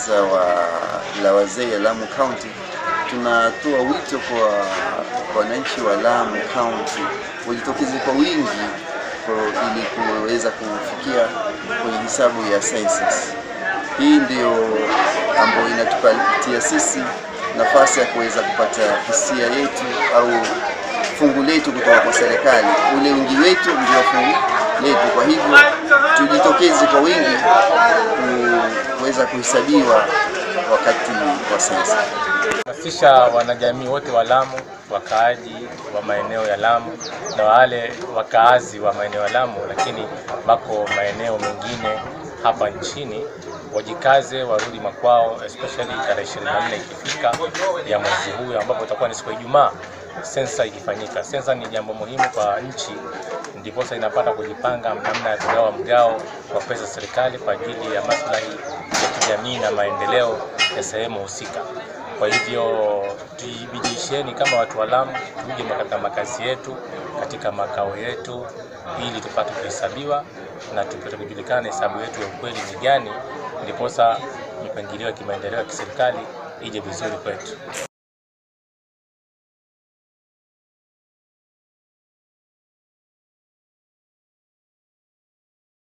baraza wa, la wazee ya Lamu County tunatoa wito kwa kwa wananchi wa Lamu County wajitokeze kwa wingi kwa, ili kuweza kufikia kwenye hisabu ya census. Hii ndio ambayo inatupatia sisi nafasi ya kuweza kupata hisia yetu au fungu letu kutoka kwa serikali. Ule wingi wetu ndio fungu letu. Kwa hivyo tujitokeze kwa wingi ku- kuweza kuhesabiwa wakati wa sensa. hamasisha wanajamii wote wa Lamu, wakaaji wa maeneo ya Lamu na wale wakaazi wa maeneo ya Lamu, lakini wako maeneo mengine hapa nchini wajikaze, warudi makwao, especially tarehe 24 ikifika ya mwezi huu ambapo itakuwa ni siku ya Ijumaa, sensa ikifanyika. Sensa ni jambo muhimu kwa nchi, ndiposa inapata kujipanga namna ya kugawa mgao wa pesa za serikali kwa ajili ya maslahi ya kijamii na maendeleo ya sehemu husika. Kwa hivyo tujibidisheni kama watu wa Lamu, tuje katika makazi yetu, katika makao yetu, ili tupate kuhesabiwa na tupate kujulikana hesabu yetu ya ukweli ni gani, ndiposa mipangilio ya kimaendeleo ya kiserikali ije vizuri kwetu.